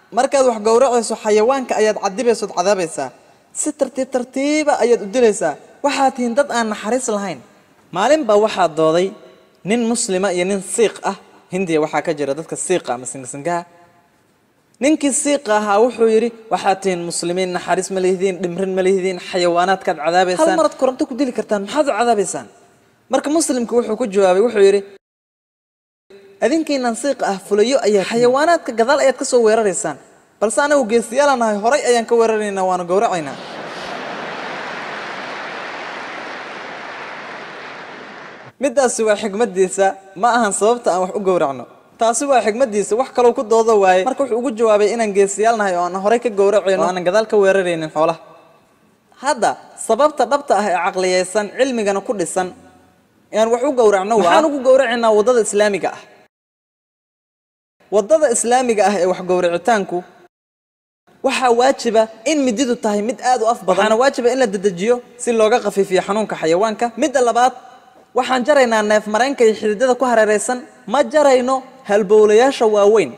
markaad wax gowracayso xayawaanka ayaad cadibaysood cadaabaysaa si tartiib tartiiba ayaad u dilaysaa waxaad tihiin dad aan naxariis lahayn maalin baa waxaa dooday nin muslima iyo nin siiq ah hindiya waxaa ka jira dadka siiqa ama singasingaha ninkii siiqa ahaa wuxuu yidhi waxaad tihiin muslimiin naxariis ma lihidiin dhimrin ma lihidiin xayawaanaadkaad cadaabaysaan hal marad koronto ku dili kartaan maxaad u cadaabaysaan marka muslimku wuxuu ku jawaabay wuxuu yidhi adinkiinan siiqa ah fulayo ayaa xayawaanaadka gadaal ayaad ka soo weeraraysaan balse anagu geesiyaala nahay horay ayaan ka weeraraynaa waana gowracaynaa middaasi waa xigmaddiisa ma ahan sababta aan wax u gowracno taasi waa xigmaddiisa wax kaloo ku doodo waaye marka wuxuu ugu jawaabay inaan geesiyaal nahay oo aan horay ka gowracayno oo aanan gadaal ka weeraraynin xoolaha hadda sababta dhabta ah ee caqliyaysan cilmigana ku dhisan aan wax u gowracno waxaan ugu gowracaynaa waddada islaamiga ah waddada islaamiga ah ee wax gowracitaanku waxaa waajiba in mididu tahay mid aad u af badan waxaana waajiba in la dedejiyo si looga khafiifiyo xanuunka xayawaanka midda labaad waxaan jaraynaa neef mareenka iyo xididada ku hareeraysan ma jarayno halbowlayaasha waaweyn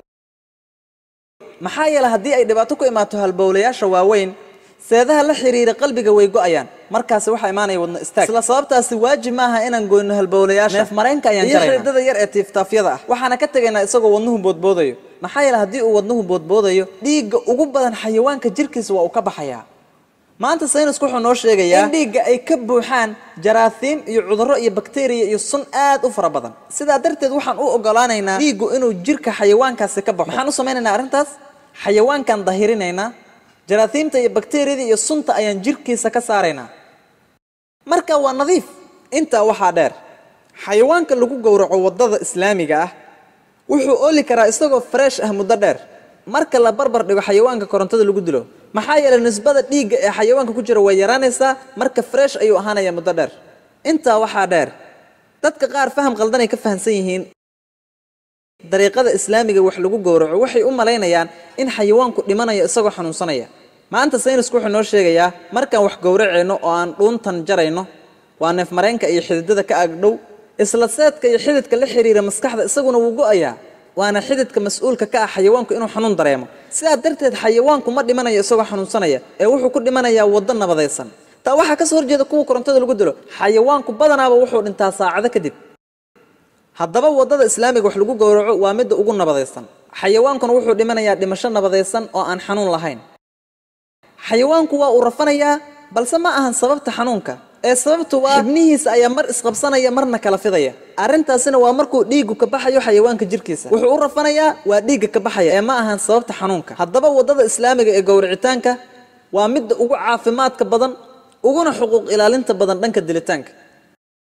maxaa yeele haddii ay dhibaato ku imaato halbowlayaasha waaweyn seedaha la xiriira qalbiga way go'ayaan markaasi waxaa imaanaya wadno istaag isla sababtaasi waajib maaha inaan goyno halbowlayaasha neef mareenka ayaan jaraynaa iyo xididada yar ee tiiftaafyada ah waxaana ka tegaynaa isagoo wadnuhu boodboodayo maxaa yeele haddii uu wadnuhu boodboodayo dhiigga ugu badan xayawaanka jirkiisa waa uu ka baxayaa maanta saynisku wuxuu noo sheegayaa in dhiigga ay ka buuxaan jaraasiim iyo cudurro iyo bakteriya iyo sun aad u fara badan sidaa darteed waxaan u ogolaanaynaa dhiiggu inuu jirka xayawaankaasi ka baxo maxaan u samaynaynaa arrintaas xayawaankan dahirinaynaa jaraasiimta iyo bakteriyada iyo sunta ayaan jirkiisa ka saaraynaa marka waa nadiif intaa waxaa dheer xayawaanka lagu gowraco waddada islaamiga ah wuxuu ooli karaa isagoo fresh ah muddo dheer marka la barbar dhigo xayawaanka korontada lagu dilo maxaa yeelay nisbada dhiigga ee xayawaanka ku jira way yaraanaysaa marka fresh ayuu ahaanaya muddo dheer intaa waxaa dheer dadka qaar faham qaldanay ka fahamsan yihiin dariiqada islaamiga wax lagu gowraco waxay u malaynayaan in xayawaanku dhimanayo isagoo xanuunsanaya maanta saynisku wuxuu noo sheegayaa markaan wax gowracayno oo aan dhuuntan jarayno waa neef mareenka iyo xididada ka agdhow isla seedka iyo xididka la xiriira maskaxda isaguna wuu go'ayaa waana xididka mas-uulka ka ah xayawaanku inuu xanuun dareemo sidaa darteed xayawaanku ma dhimanayo isagoo xanuunsanaya ee wuxuu ku dhimanayaa waddo nabadaysan taa waxaa ka soo horjeeda kuwa korontada lagu dilo xayawaanku badanaaba wuxuu dhintaa saacado kadib haddaba waddada islaamiga wax lagu gowraco waa midda ugu nabadaysan xayawaankuna wuxuu dhimanayaa dhimasho nabadaysan oo aan xanuun lahayn xayawaanku waa uu rafanayaa balse ma ahan sababta xanuunka ee sababtu waa xibnihiisa ayaa mar isqabsanaya marna kala fidaya arrintaasina waa markuu dhiiggu ka baxayo xayawaanka jirkiisa wuxuu u rafanayaa waa dhiigga ka baxaya ee ma ahan sababta xanuunka haddaba waddada islaamiga ee gowracitaanka waa midda ugu caafimaadka badan uguna xuquuq ilaalinta badan dhanka dilitaanka